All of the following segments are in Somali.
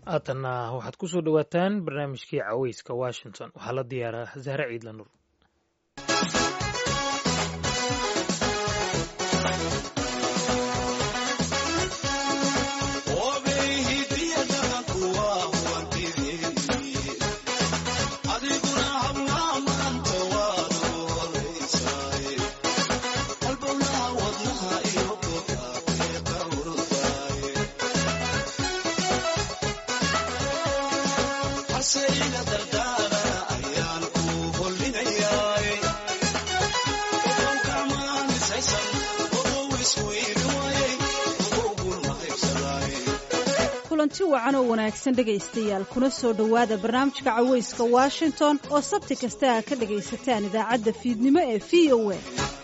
haatanna waxaad ku soo dhowaataan barnaamijkii caweyska washington waxaa la diyaaraa zahre ciidla nur kulanti wacan oo wanaagsan dhegaystayaal kuna soo dhowaada barnaamijka caweyska washington oo sabti kasta a ka dhagaysataan idaacadda fiidnimo ee v o a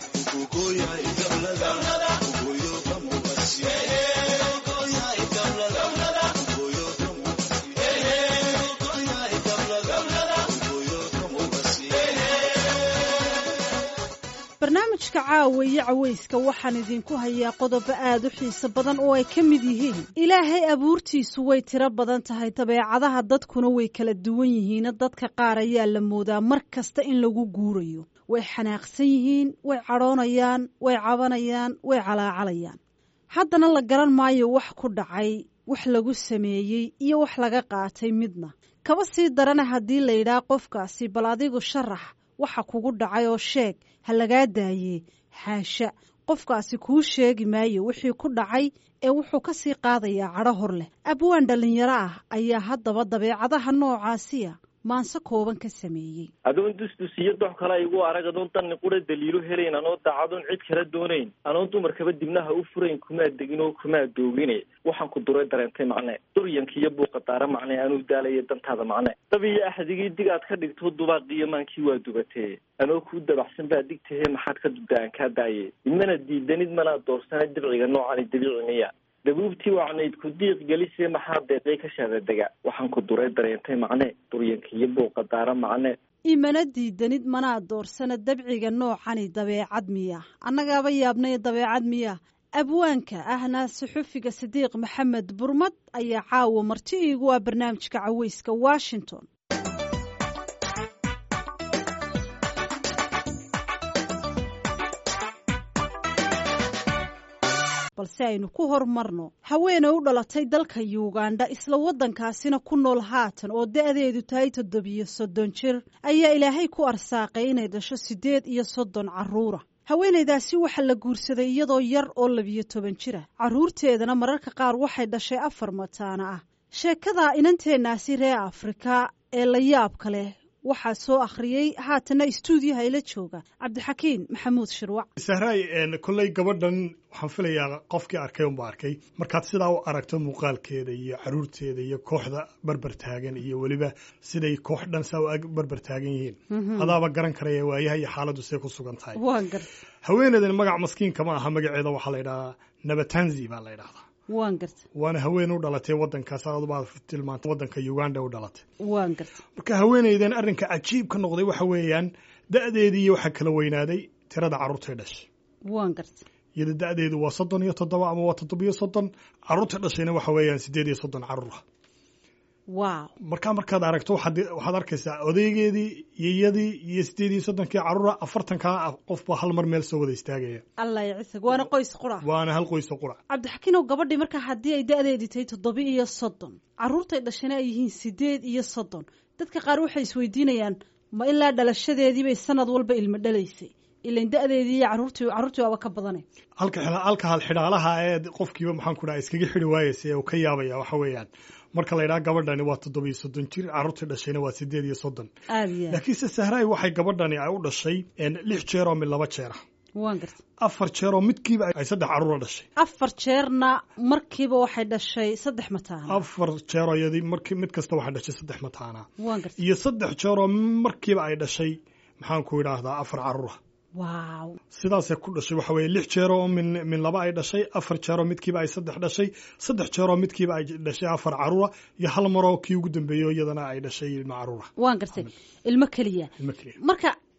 barnaamijka caawa iyo caweyska waxaan idinku hayaa qodobo aad u xiiso badan oo ay ka mid yihiin ilaahay abuurtiisu way tiro badan tahay dabeecadaha dadkuna way kala duwan yihiina dadka qaar ayaa la moodaa mar kasta in lagu guurayo way xanaaqsan yihiin way cadhoonayaan way cabanayaan way calaacalayaan haddana la garan maayo wax ku dhacay wax lagu sameeyey iyo wax laga qaatay midna kaba sii darana haddii la yidhaah qofkaasi bal adigu sharax waxa kugu dhacay oo sheeg ha lagaa daayee xaasha qofkaasi kuu sheegi maayo wixii ku dhacay ee wuxuu ka sii qaadayaa cadho hor leh abwaan dhallinyaro ah ayaa haddaba dabeecadaha noocaasiya maanse kooban ka sameeyey adoon dusdus iyo dox kale igu arag adoon danni qura daliilo helayn anoo daacadoon cid kala doonayn anoon dumarkaba dibnaha u furayn kumaa degin oo kumaa doogine waxaan ku duray dareentay macne duryanka iyo buuqa daara macne anuu daalaya dantaada macne dab iyo axdigii dig aad ka dhigto dubaaqiyo maankii waa dubatee anoo kuu dabaxsan baa digtahe maxaad ka dubda aan kaa daaye idmana diidanid manaa doorsana dabciga noocani dabiici miya dabuubtii wacnayd ku diiq gelisee maxaa deeqay ka shaadadega waxaan ku duray dareentay macne duryanka iyo buuqa daara macne imana diidanid manaa doorsana dabciga noocani dabeecad miya annagaaba yaabnay dabeecad miya abwaanka ahna suxufiga sidiiq maxamed burmad ayaa caawa marti iigu ah barnaamijka caweyska washington balse aynu ku hormarno haweeney u dhalatay dalka yugandha isla waddankaasina ku nool haatan oo da-deedu tahay toddobiyo soddon jir ayaa ilaahay ku arsaaqay inay dhasho siddeed iyo soddon carruura haweenaydaasi waxaa la guursaday iyadoo yar oo labiyo toban jira carruurteedana mararka qaar waxay dhashay afar mataana ah sheekada inanteennaasi reer afrika ee la yaabka leh waxaa soo akhriyey haatana istuudiyaha ila jooga cabdixakiin maxamuud shirwac sahraay kolley gabadhan waxaan filayaa qofkii arkay unba arkay markaad sidaa u aragto muuqaalkeeda iyo caruurteeda iyo kooxda barbar taagan iyo weliba siday koox dhan saa u barbar taagan yihiin adaaba garan karaya waayaha iyo xaaladdu say ku sugan tahay haweeneydan magac maskiinka ma aha magaceeda waxaa la yidhahdaa nabatanzi baa la yidhahdaa waan garta waana haween u dhalatay wadankaas adubaad tilmaanta wadanka uganda u dhalatay waan garta marka haweeneydan arrinka cajiib ka noqday waxa weeyaan da-deedii waxaa kala weynaaday tirada carruurtay dhashay waan garta iyada da-deedu waa soddon iyo toddoba ama waa toddobiyo soddon carruurta dhashayna waxa weeyaan siddeed iyo soddon carruur ah wow markaa markaad aragto waxaad waxaad arkaysaa odaygeedii iyadii iyo siddeed iyo soddonkii carruura afartankaa qofba hal mar meel soo wada istaagaya allah ycisag waana qoys qura waana hal qoyso qura cabdixakiinow gabadhii markaa haddii ay da-deedii tahay toddoba iyo soddon carruurtay dhashana ay yihiin siddeed iyo soddon dadka qaar waxay isweydiinayaan ma ilaa dhalashadeedii bay sanad walba ilmo dhalaysay ilan da-deedii iyo carruurtii carruurtii waaba ka badanay halka halka hal xidhaalaha ee qofkiiba maxaan ku dhaha iskaga xidhi waayeysa ee uu ka yaabaya waxa weeyaan marka la yidhaha gabadhani waa toddoba iyo soddon jir carruurtii dhashayna waa siddeed iyo soddon aad iyo laakiinse sahraay waxay gabadhani ay u dhashay lix jeer oo mid laba jeer ah waan garta afar jeer oo midkiiba ay saddex carruura dhashay afar jeerna markiiba waxay dhashay saddex mataana afar jeeroo iyadii marki mid kasta waxay dhashay saddex mataana waan garta iyo saddex jeeroo markiiba ay dhashay maxaan ku idhaahdaa afar carruura wow sidaasay ku dhashay waxa weeye lix jeeroo min min laba ay dhashay afar jeeroo midkiiba ay saddex dhashay saddex jeeroo midkiiba ay dhashay afar carruura iyo hal maroo kii ugu dambeeyo iyadana ay dhashay ilmo carruura waan gartay ilmo keliya ilmo keliya marka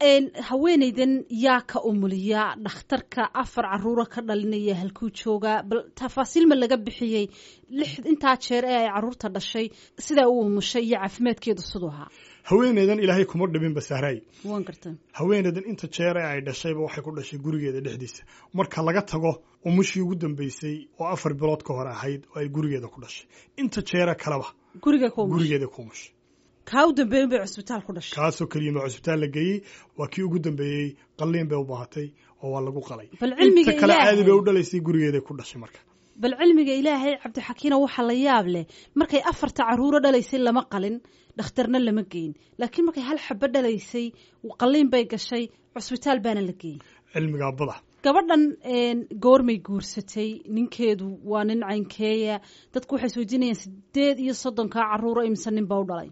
haweenaydan yaa ka umuliya dhakhtarka afar caruuro ka dhalinaya halkuu joogaa bal tafaasiil ma laga bixiyey lix intaa jeer ee ay caruurta dhashay sidaa u umushay iyo caafimaadkeedu siduu ahaa haweeneydan ilaahay kuma dhibinba sahraay waan garta haweeneydan inta jeer ee ay dhashayba waxay ku dhashay gurigeeda dhexdiisa marka laga tago umushii ugu dambeysay oo afar bilood ka hor ahayd oo ay gurigeeda ku dhashay inta jeere kaleba guriga ku gurigeeda ku umushay kaa u dambeeyin bay cusbitaal ku dhashay kaasoo keliya ma cusbitaal la geeyey waa kii ugu dambeeyey qalliin bay u baahatay oo waa lagu qalay bal cilmiga inta kale ilaahay caadi bay u dhalaysay gurigeeday ku dhashay marka bal cilmiga ilaahay cabdixakiina waxaa la yaab leh markay afarta caruuro dhalaysay lama qalin dhakhtarna lama geyn laakiin markay hal xabo dhalaysay qalliin bay gashay cusbitaal baana la geeyey cilmigaa bada gabadhan goormay guursatay ninkeedu waa nin caynkeeya dadku waxay isweydiinayaan sideed iyo soddonkaa caruuro imise nin baa u dhalay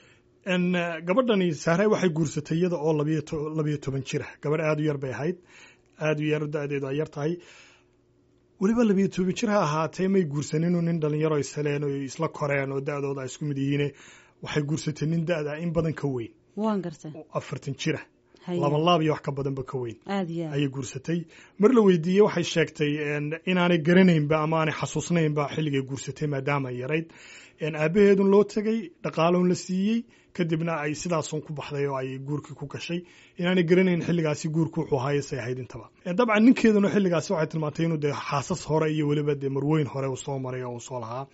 gabadhani sahray waxay guursatay iyada oo labiyo toban jira gabadh aada u yar bay ahayd aada u yar da-deedu ay yar tahay weliba labiyo toban jir ha ahaatee may guursaninu nin dhalinyaro isheleen oo isla koreen oo da-dooda ay isku mid yihiine waxay guursatay nin da-da in badan ka weyn waan garta oo afartan jira Haye. laba laab iyo wax ka badanba ka weyn aada iyo aad ayay guursatay mar la weydiiyey waxay sheegtay inaanay garanaynba ama aanay xasuusnaynba xilligay guursatay maadaama ay yarayd aabaheedun loo tegay dhaqaaloon la siiyey kadibna ay sidaasun ku baxday oo ay guurkii ku gashay inaanay garanayn xilligaasi guurku wuxuu ahaay say ahayd intaba dabcan ninkeeduna xilligaasi waxay tilmaantay inuu dee xaasas hore iyo weliba dee marweyn hore uu soo maray oo uu soo lahaa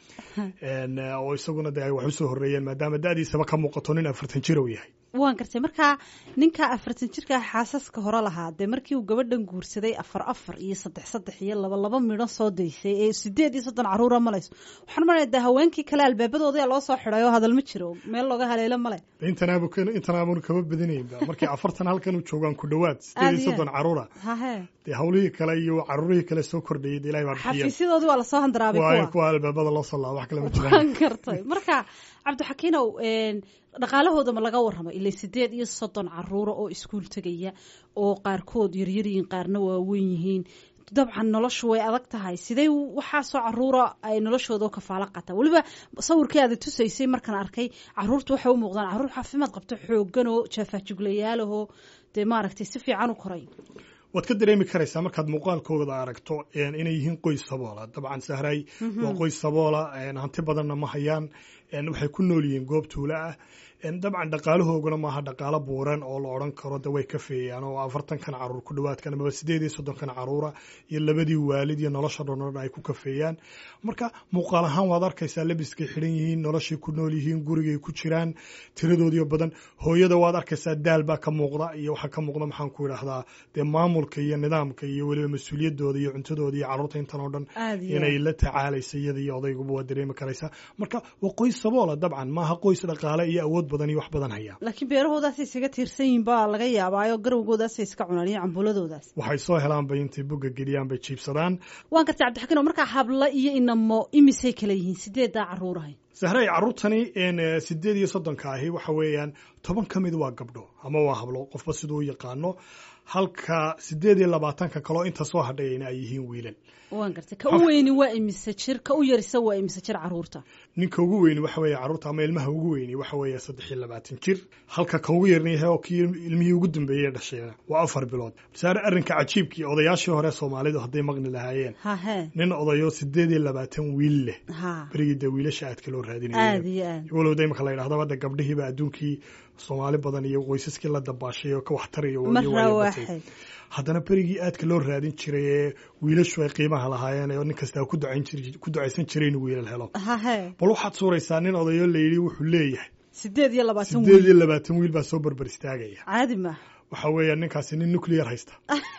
oo isaguna dee ay wax usoo horreeyeen maadaama da-diisaba ka muuqato nin afartan jir uu yahay waan gartay markaa ninka afartan jirka xaasaska hore lahaa dee markii uu gabadhan guursaday afar afar iyo saddex saddex iyo laba laba midho soo daysay ee sideed iyo soddon caruura malayso waxaan malaya dee haweenkii kale albaabadooda loo soo xidhay oo hadal ma jiro meel looga haleelo male intanaab intanaabun kama badinaynba markii afartan halkan u joogaan ku dhowaad sideed iyo soddon caruura hahe dee hawlihii kale iyo caruurihii kale soo kordhayay dee ilahay baa bixiya xafiisyadoodii waa lasoo handaraabay waa in kuwa kuwa albaabada loo sallaa wax kale ma jiraan waan gartay marka cabdixakiinow dhaqaalahooda ma laga warramay ilaa sideed iyo soddon caruura oo iskuul tegaya oo qaarkood yaryar yihiin qaarna waaweyn yihiin dabcan noloshu way adag tahay sidee waxaasoo caruura ay noloshooda u kafaalo qataa weliba sawirkii aada tusaysay markaan arkay caruurtu waxay u muuqdaan caruur caafimaad qabto xoogan oo jaafaajuglayaalahoo dee maaragtay si fiican u koray waad ka dareemi karaysaa markaad muuqaalkooda aragto inay yihiin qoys saboola dabcan sahray waa qoys saboola hanti badanna ma hayaan waxay ku nool yihiin goob tuulo ah dabcan dhaqaalahooguna maaha dhaqaalo buuran oo la odhan karo de way kafeeyaan oo afartankan caruur ku dhawaadkan amaba sideed iyo soddonkan caruura iyo labadii waalid iyo nolosha dhono ay ku kafeeyaan marka muuqaal ahaan waad arkaysaa labiskay xidhan yihiin noloshay ku nool yihiin gurigay ku jiraan tiradoodiyo badan hooyada waad arkaysaa daal baa ka muuqda iyo waxaa ka muuqda maxaan ku idhaahdaa dee maamulka iyo nidaamka iyo weliba mas-uuliyadooda iyo cuntadooda iyo caruurta intan oo dhan Aad iyo inay la tacaalaysa iyada iyo odayguba waa dareemi karaysaa marka waa qoys saboola dabcan maaha qoys dhaqaale iyo awood badan iyo wax badan haya laakiin beerahoodaasay isaga tiirsan yihiin baa laga yaabaayo garowgoodaasay iska cunaan iyo cambuuladoodaas waxay soo helaan bay intay bugga geliyaan bay jiibsadaan waan gartay cabdixakiinow markaa hablo iyo inamo imisay kala yihiin sideedaa caruurahay sahray caruurtani sideed iyo soddonka ahi waxa weeyaan toban ka mid waa gabdho ama waa hablo qofba siduu u yaqaano halka sideed iyo labaatanka kaloo inta soo hadhayayna ay yihiin wiilal waan gartay ka u weyni waa imise jir ka u yarisa waa imise jir caruurta ninka ugu weyni waxa weeye caruurta ama ilmaha ugu weyni waxa weeye saddex iyo labaatan jir halka ka ugu yarna yahay oo kii ilmihii ugu dambeeyey dhashay waa afar bilood saare arrinka cajiibkii odayaashii hore soomaalidu hadday maqni lahaayeen hahe nin odayo sideed iyo labaatan wiil leh ha berigii dee wiilasha aadka loo aada raadinaya iyo aad walowda imika la yidhahdo hadda gabdhihiiba adduunkii soomaali badan iyo qoysaskii la dabaashay oo ka waxtaraya mar waayo waayo batay. rawaaxay haddana berigii aadka loo raadin jiray ee wiilashu ay qiimaha lahaayeen oo nin kasta ku ducayn jir- ku ducaysan jiray inuu wiilal helo hahe bal waxaad suuraysaa nin odayo la yidhi wuxuu leeyahay sideed iyo labaatan sideed iyo wiil labaatan wiil baa soo barbar istaagaya caadi maaha waxa weeya ninkaasi nin nuclear haysta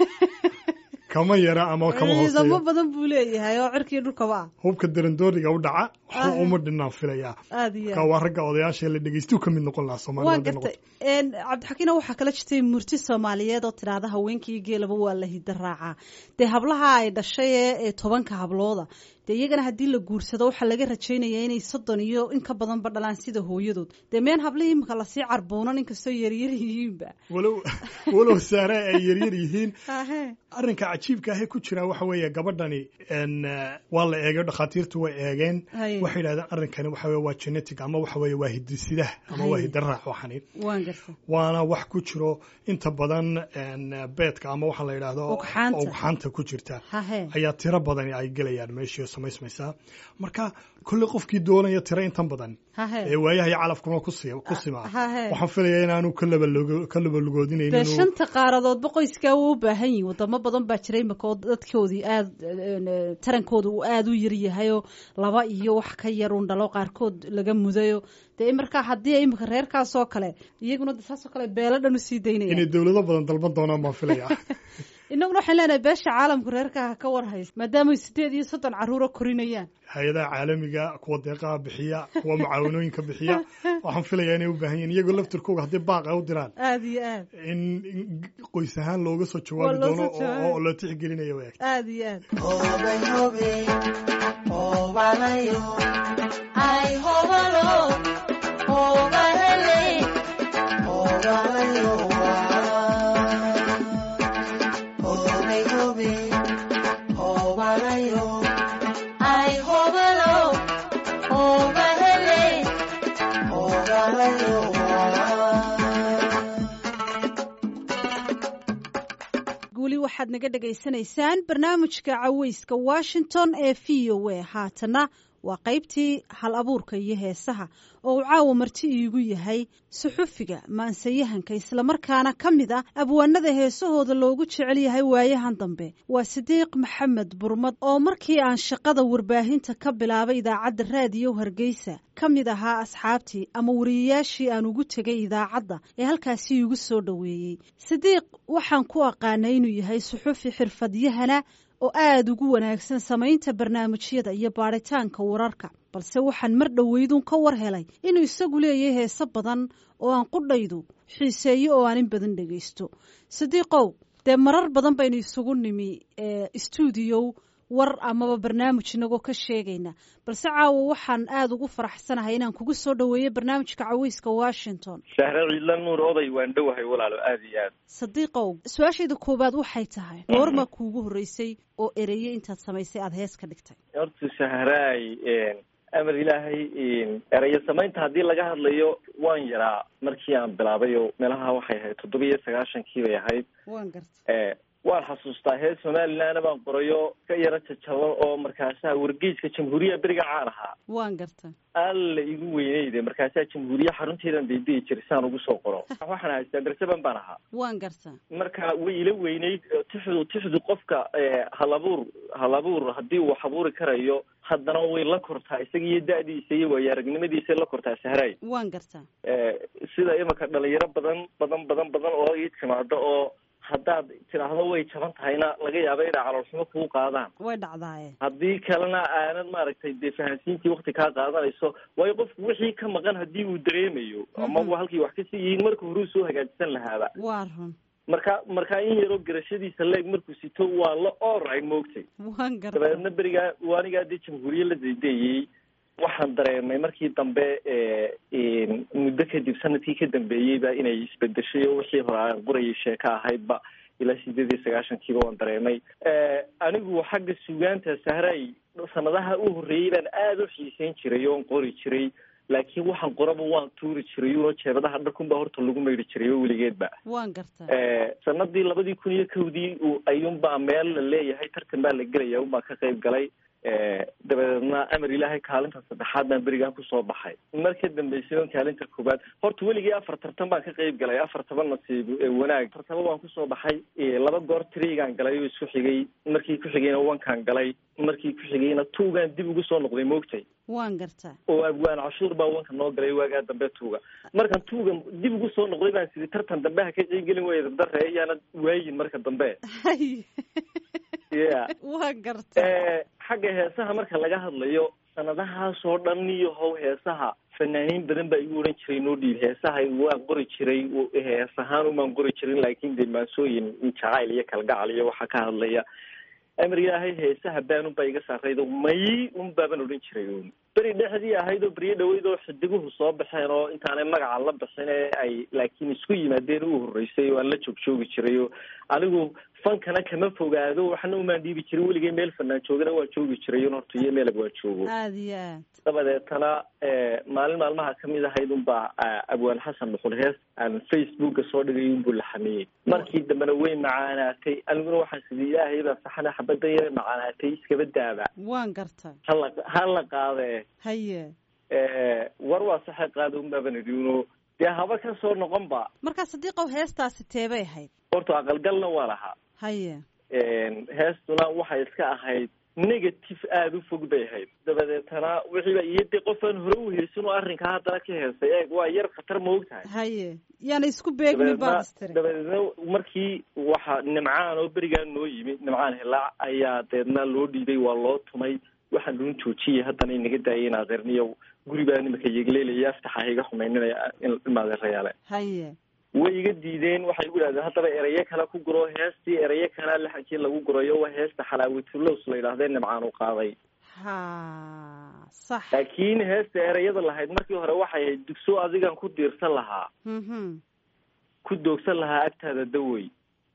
kama yara ama kama ciidamo hooseeyo badan buu leeyahay oo cirkii dhulkaba ah hubka darandooriga u dhaca waxba Ah. uma dhinaan filayaa aada iyo marka aad waa ragga odayaasha la dhegeystu ka mid noqon lahaa soomaalida waan hadday noqoto. gartay cabdixakiino waxaa kala jirtay murti soomaaliyeed oo tidhaahda haweenkii geelaba waa la hida raacaa dee hablaha ay dhashay ee ee tobanka hablooda dee iyagana haddii la guursado waxaa laga rajaynaya inay soddon iyo in ka badanba dhalaan sida hooyadood dee meen hablihii imika lasii carbuunan inkastoo yaryar yihiinba walow walow saare ay yaryar yihiin hahe arrinka cajiibka ahee ku jira waxa weeye gabadhani n waa la eegay dhakhaatiirtu way eegeen haye waxay yidhahdeen arrinkani waxa weye waa genetic ama waxa weye waa hidisidaha ama waa Haye. hidaraac waxani waan garta waana wax ku jiro inta badan een, beedka ama waxa la yidhaahdo Ugxaanta. ugxaanta ku jirta hahe ayaa tiro badani ay gelayaan meeshii oo samaysmaysaa marka kolley qofkii doonaya tiro intan badan ee hahe waayaha iyo calafkuna ku si- ku simaa hahe waxaan filayaa inaanu ka labalogo- ka labalugoodinayn dee inuu shanta qaaradoodba qoyskaa wuu u baahan yihin wadamo badan baa jira imika oo dadkoodii aad eh, tarankooda uu aada u yar yahayoo laba iyo wax ka yar un dhalo qaarkood laga mudayo dee markaa haddii imika reerkaas oo kale iyaguna de saasoo kale beelo dhan usii inay daynaya dowlado badan dalban doonaan baan filayaa inaguna waxaan leenahay beesha caalamku reerkaa ka war haysa maadaama ay sideed iyo soddon carruuro korinayaan hay-adaha caalamiga kuwa deeqaha bixiya kuwa mucaawanooyinka bixiya waxaan filayaa inay u baahan yihin iyagoo laftirkooga haddii baaqa u diraan aada iyo aad in in qoys ahaan looga soo Waa jawaabi loo doono soo jawaabi. oo oo loo tixgelinayo way aada iyo aad weli waxaad naga dhagaysanaysaan barnaamijka caweyska washington ee v o a haatana waa qaybtii hal abuurka iyo heesaha oo uu caawa marti iigu yahay suxufiga maansayahanka islamarkaana ka mid ah abwaanada heesahooda loogu jecel yahay waayahan dambe waa sidiiq maxamed burmad oo markii aan shaqada warbaahinta ka bilaabay idaacadda raadiyo hargeysa ka mid ahaa asxaabtii ama wariyayaashii aan ugu tegay idaacadda ee halkaasi iigu soo dhoweeyey sidiiq waxaan ku aqaanay inuu yahay suxufi xirfadyahana oo aada ugu wanaagsan samaynta barnaamijyada iyo baadhitaanka wararka balse waxaan mar dhoweydun ka war helay inuu isagu leeyahay heese badan oo aan qudhaydu xiiseeyo oo aan in badan dhegaysto sidiiqow dee marar badan baynu isugu nimi stuudiyow war amaba barnaamij inagoo ka sheegayna balse caawa waxaan aada ugu faraxsanahay inaan kugu soo dhoweeyo barnaamijka caweyska washington shahre ciidla nuur oday waan dhowahay walaalo aada iyo aad sadiiqow su-aashayda koowaad waxay tahay goorma kuugu horreysay oo ereye intaad samaysay aada hees ka dhigtay horta shahraay amar ilaahay erayo samaynta haddii laga hadlayo waan yaraa markii aan bilaabay oo meelaha waxay ahayd toddoba iyo sagaashankii bay ahayd waan garta waan xasuustaa hees somalilandna baan qorayo ka yaro jajaban oo markaasaa wargeyska jamhuuriya beriga caan ahaa waan garta alla igu weyneyde markaasaa jamhuuriya xarunteedan daydayi jiray saan ugu soo qoro waxaan haystaa garsaban baan ahaa waan garta marka way ila weyneyd tixdu tixdu qofka halabuur halabuur haddii uu wax abuuri karayo haddana way la kortaa isaga iyo da-diisa iyo waayo aragnimadiisay la kortaa sahraay waan garta sida imika dhalinyaro badan badan badan badan oo ii timaado oo haddaad tidhaahdo way jaban tahayna laga yaaba inay caloolxumo kuu qaadaan way dhacdaaye haddii kalena aanad maaragtay dee fahansiintii wakti kaa qaadanayso waayo qofku wixii ka maqan haddii uu dareemayo amaba halkii wax kasii yihiin marka horuu soo hagaajisan lahaaba waa run marka markaa in yaroo garashadiisa leeg markuu sito waa la oray moogtay waan garta dabeedna berigaa waanigaa dee jamhuuriye la daydeeyey waxaan dareemay markii dambe muddo kadib sanadkii ka dambeeyeyba inay isbedeshay oo wixii hore aan qorayay sheeko ahaydba ilaa sideed iyo sagaashankiiba waan dareemay anigu xagga sugaanta sahray sanadaha u horreeyey baan aada u xiiseyn jiray oon qori jiray laakiin waxaan qoraba waan tuuri jiray uno jeebadaha dharkunba horta lagu maydhi jiray oo weligeedba waan garta sanadii labadii kun iyo kowdii ayuunbaa meel la leeyahay tartan baa la gelaya unbaa ka qayb galay dabadeedna amar ilaahay kaalinta saddexaad baan berigaa kusoo baxay mar ka dambeysay on kaalinta koobaad horta weligii afar tartan baan ka qayb galay afar toban nasiib wanaag tartaba waan kusoo baxay laba goor trigaan galay oo isku xigay markii ku xigayna wankaan galay markii ku xigayna tuugaan dib ugu soo noqday moogtay waan garta oo abwaan cashuur baa wanka noo galay waagaa dambe tuuga markan tuuga dib ugu soo noqday baan sidii tartan dambe ha ka qeyb gelin waya dabdare ayaana waayin marka dambe ya waa garta xagga heesaha marka laga hadlayo sanadahaasoo dhan iyo how heesaha fanaaniin badan baa igu odhan jiray noo dhiib heesaha waan qori jiray hees ahaan umaan qori jirin laakin dee maansooyin jacayl iyo kalgacal iyo waxaa ka hadlaya amar ilaahay heesaha baan unbaa iga saaraydo may un baaban odhan jiray un beri dhexdii ahayd oo beryo dhaweyd oo xidiguhu soo baxeen oo intaanay magaca la bixin ee ay laakiin isku yimaadeen u horreysay oo aan la joog joogi jiray oo anigu fankana kama fogaado waxna umaan dhiibi jirin weligay meel fanaan joogana waa joogi jiray un horta iyo meelab waa joogo aada iyo aad dabadeetana maalin maalmaha kamid ahayd unbaa abwaan xasan dhuxul hees aan facebooka soo dhigay unbuu la xameeyey markii dambena way macaanaatay aniguna waxaan sidii ilaahay baa saxana xabadan yara macaanaatay iskaba daaba waan garta hala hala qaade haye war waa saxa qaada unbaaban idhi uno dee haba ka soo noqon ba markaa sadiiqow heestaasi teebay ahayd horta aqalgalna waa lahaa haye heestuna waxay iska ahayd negative aada u fog bay ahayd dabadeetana wixiiba iyo dee qofaan hore u heysan oo arrinkaa haddana ka heestay eeg waa yar khatar ma og tahay haye yaana isku beegmin baad istiri dabadeedna markii waxa nimcaan oo berigaan noo yimi nimcaan hilaac ayaa deedna loo dhiibay waa loo tumay waxaan luun joojiyay haddana inaga daayay in adeerniyo guribaa nimaka yegleelaya aftaxa iga xumayninaya in adeerayaale haye way iga diideen waxay igu idhahdeen haddaba erayo kale ku guro heestii erayo kalea laxankii lagu gurayo waa heesta xalaawitulows la yidhahdee nimcaan u qaaday ha sax laakiin heesta erayada lahayd markii hore waxay ahayd dugso adigan ku diirsan lahaa mhm ku doogsan lahaa agtaada dawey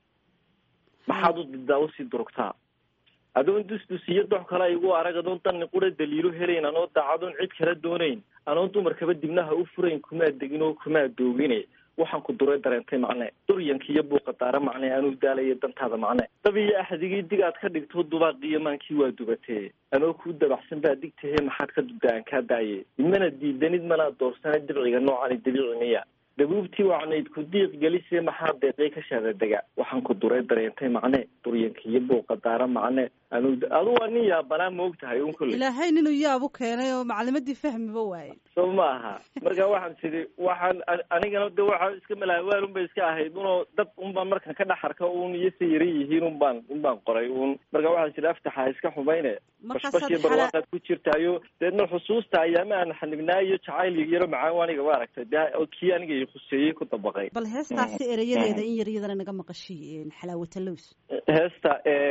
maxaad u didaa usii durugtaa adoon dusdus iyo dox kale igu arag adoon danni qura daliilo helayn anoo daacadoon cid kala doonayn anoon dumarkaba dibnaha u furayn kumaa degin oo kumaa doogine waxaan ku duray dareentay macne duryanka iyo buuqa daara macne anuu daalaya dantaada macne dab iyo axdigii dig aad ka dhigto dubaaqiyo maankii waa dubatee anoo kuu dabaxsan baa digtahe maxaad ka dubda aan kaa daaye mana diidanid manaa doorsana dibciga noocani dabiici miya dabuubtii wacnayd ku diiq gelisee maxaa deeqay ka shaadadega waxaan ku duray dareentay macne duryanka iyo buuqa daara macne anu adu waa nin yaabanaa ma og tahay un kulley ilaahay ninuu yaabu keenay oo maclimadii fahmiba waaye soo ma aha marka waxaan tidhi waxaan anigana de waxaa iska malaawaan un bay iska ahayd unoo dad un baan markan ka dhex arka un iyo sa yara yihiin un baan un baan qoray un marka waxaan tidhi aftaxa iska xumayne bashbash iyo barwaaqaad ku jirtaayo deedna xusuusta ayaama aan xanibnaa iyo jacayl yaro macaan aniga ma aragtay de kii aniga i khuseeyey ku dabaqay bal heestaasi erayadeeda in yar iyadana naga maqashiy xalaawatalows heesta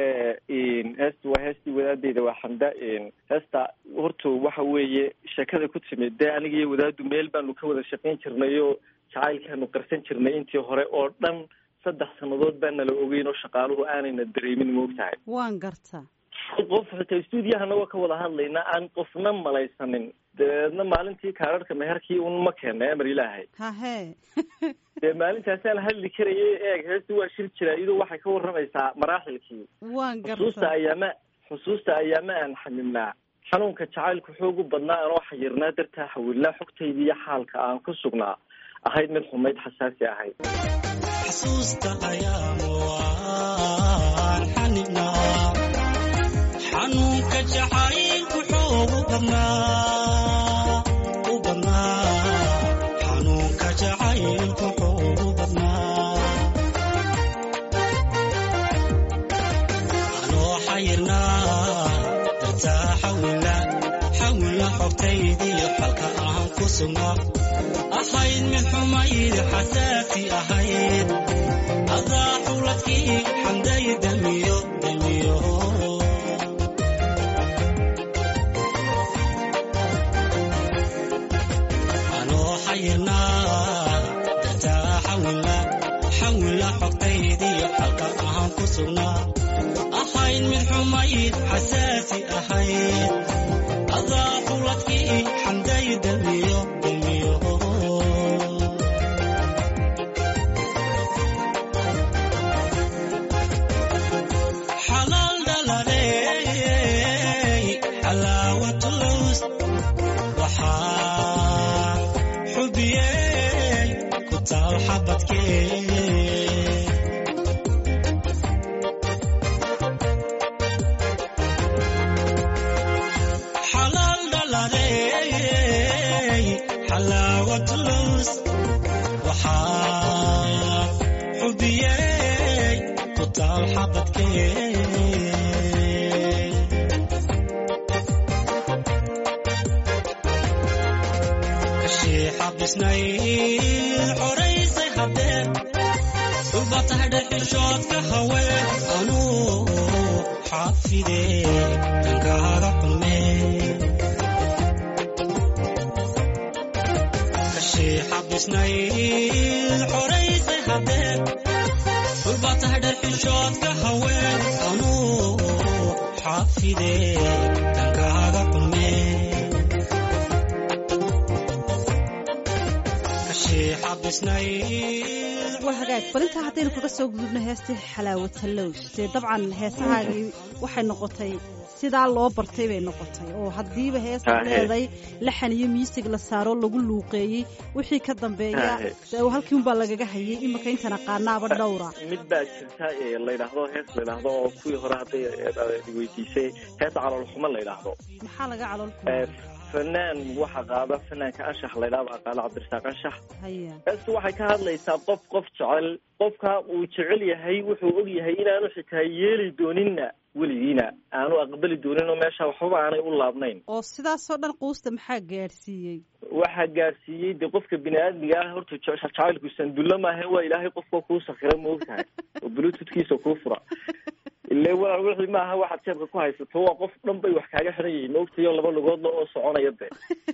heesta waa heestii wadaadeyda waa xamda heesta horta waxa weeye sheekada ku timid dee aniga iyo wadaadu meel baanu ka wada shaqayn jirnay oo jacaylkaanu qarsan jirnay intii hore oo dhan saddex sannadood baa nala ogeyn oo shaqaaluhu aanayna dareemin ma og tahay waan garta qof xitaa stuudiyahana waa ka wada hadlaynaa aan qofna malaysanin dabeedna maalintii kaararhka meherkii un ma keena amar ilaahay hahe dee maalintaasaan hadli karayay eeg heesta waa shir jira iyadoo waxay ka warramaysaa maraaxilkii waan xusuusta garta ayaama xusuusta ayaama aan xamilnaa xanuunka jacaylku xoogu badnaa anoo xayirnaa dartaa xawilnaa xogtayda iyo xaalka aan ku sugnaa ahayd mid xumayd xasaasi ahayd xasuusta ayaamu waan xanibnaa xanuunka jacaylku xoogu badnaa u badnaa xanuunka jacaylku xoogu badnaa anoo xayirnaa dartaa xawila xawila xogtaydiyo xalka aan ku sugnaa ahayd mid xumayd xasaasi ahayd adaa xuladkii xamday damiyo damiyo anoo xayirnaa dartaa xawila xawila xogtaydiyo xalka aan ku sugnaa ahayd mid xumayd xasaasi ahayd adaa xuladkii xamday damiyo damiyo xalaal dhaladey xalaawatulus waxaa xubiyey ku taal xabadkee xalaal dhaladey xalaawatulus waxaa xubiyey ku taal xabadkee kashii xabisnay xoraysay haddee dhulba tahay dhexishoodka haween anuu xaafidee dankaaga xumee kashii xabisnay xoraysay haddee dhulba tahay dharxishoodka haween anuu xaafide dhankaaga qume kashii xabisnayd waa hagaag balintaa haddaynu kaga soo gudubno heestii xalaawatalows dee dabcan heesahaagii waxay noqotay sidaa loo bartay bay noqotay oo haddiiba heesta Haa, he. leeday laxan iyo miisig la saaro lagu luuqeeyey wixii ka dambeeya Haa, he. dee halkii unbaa lagaga hayay iminka intana qaanaaba dhowra mid baa jirta ee la yidhaahdo hees la yidhaahdo oo kuwii hore hadday eh, weydiisay heesa caloolxumo la yidhaahdo maxaa laga calool Eh, kuma fanaan waxa qaada fanaanka anshax la yidhahdo baa qaada cabdirasaaq anshax haya heestu waxay ka hadlaysaa qof qof jecel qofka uu jecel yahay wuxuu og yahay inaanu xitaa yeeli dooninna weligiina aanu aqbali doonin oo meesha waxbaba aanay u laabnayn oo sidaasoo dhan quusta maxaa gaadhsiiyey waxaa gaarsiiyey de qofka bini aadmiga ah horta je- jacaylku sandulla maahe waa ilaahay qofka kuu sakira ma ogtahay oo bluetoothkiisa kuu fura ile walaal wixii maaha waxaad jeebka ku haysato waa qof dhan bay wax kaaga xiran yihiin maogtayo laba lugoodla oo soconaya de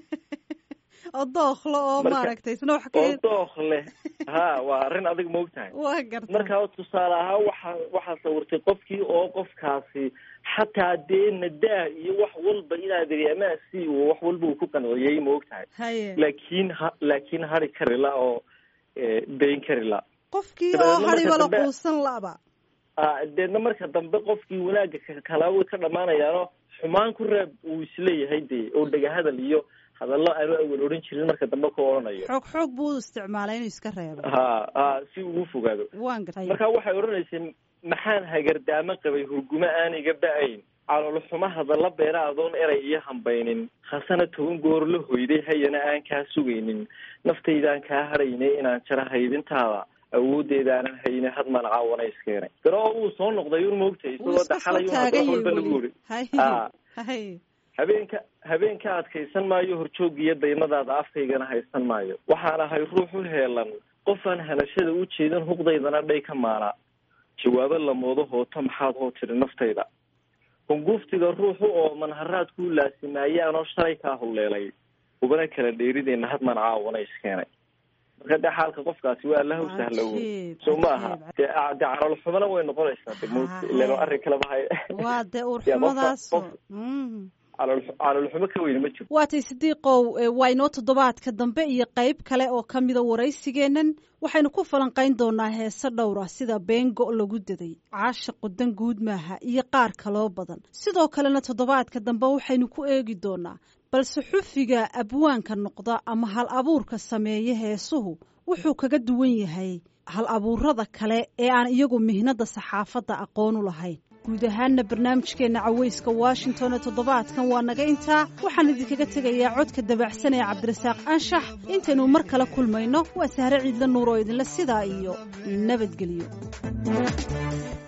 oo dooklo oo Marka- maaragtay isna wax oo ka dookh leh ha waa arrin adig ma ogtahay waa garta marka tusaale ahaan waxa waxaa sawirtay qofkii oo qofkaasi xataa dee nadaa iyo wax walba inaad iri amaasi uu wax walba uu ku qanciyey ma ogtahay haye laakiin ha laakiin hari kari la oo eh, dayn kari la qofkii dabeedna oo marka hadhiba la dambe- quusan laba Ah, deedna marka dambe qofkii wanaagga ka- kala way ka dhammaanayaano xumaan ku reeb uu isleeyahay dee oo dhegahadal iyo hadallo aanu awal odhan jirin marka dambe ku odhanayo xoog xoog buu u isticmaalay inuu iska reebo ha ha si ugu fogaado waan gartay marka waxay odhanaysay maxaan hagardaamo qabay hurgumo aan iga ba-ayn caloolxumo hadalla beera adoon eray iyo hambaynin khasana toban goor la hoyday hayana aan kaa sugaynin naftaydaan kaa hadhaynay inaan jaro haydintaada awoodeedaanan hayne hadmaan caawana iskeenay garoo uu soo noqday un moogtay wuu isagoo iska soo daxalay taagan wax walba yahay lagu weli uri haye Ah. haye habeenka habeenka adkaysan maayo horjoogiyo daymadaada afkaygana haysan maayo waxaan ahay ruux u heelan qofaan hanashada u jeedin huqdaydana dhay ka maana jawaabo lamoodo hooto maxaad hoo tiri naftayda hunguuftiga ruuxu oo manharaad kuu laasimayaanoo shalay kaa hulleelay ubana kala dheerideenna hadmaan caawana iskeenay marka dee xaalka qofkaasi waa allaha u sahlowo Cajiib, so ma aha cajiib. dee ah, dee caloolxumana way noqonaysaa de mut Ah, ilan ah. arrin kaleba hay waa dee Ya, qofka- uurxumadaasoo qof- Mm. calool caloolxumo ka weyne ma jirto waatay sidiiqow ee, waa inoo toddobaadka dambe iyo qayb kale oo ka mida waraysigeennan waxaynu ku falanqayn doonaa heese dhowra sida beengo lagu daday caasha qudan guud maaha iyo qaar kaloo badan sidoo kalena toddobaadka dambe waxaynu ku eegi doonaa balse xufiga abwaanka noqda ama hal abuurka sameeya heesuhu wuxuu kaga duwan yahay hal abuurada kale ee aan iyagu mihnada saxaafadda aqoon u lahayn guud ahaanna barnaamijkeenna caweyska washington ee toddobaadkan waa naga intaa waxaan idinkaga tegayaa codka dabacsan ee cabdirasaaq anshax intaynu mar kale kulmayno waa sahre ciidla nuur oo idinle sidaa iyo nabadgelyo